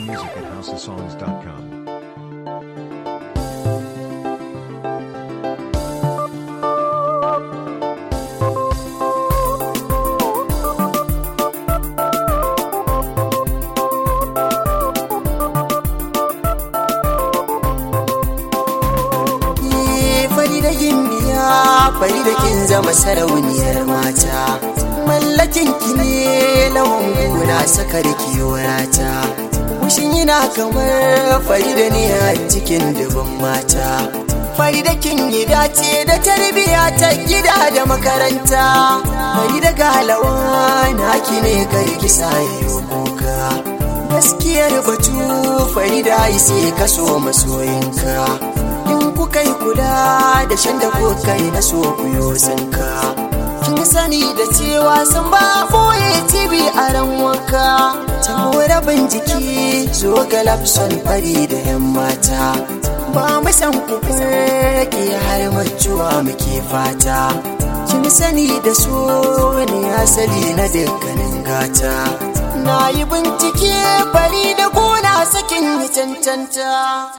music at houseofsongs.com. fari da gimbiya fari da kin zama sarauniyar mata mallakin ki ne lawan guna saka da kiwarata mushin yana kamar fari da ne a cikin dubin mata fari da kin yi dace da tarbiya ta gida da makaranta fari da galawa naki ne kai kisa yi kuka gaskiyar batu fari da sai kaso masoyinka in kuka yi kula da shan da kuka yi na so kuyo tsinka kin sani da cewa sun ba boye tibi a ran wanka ta rabin jiki zo ga lapson fari da yan mata ba mu san ku ke har majuwa muke fata kin sani da so ne asali na dukkanin gata na yi bincike fari da gona sakin yi cancanta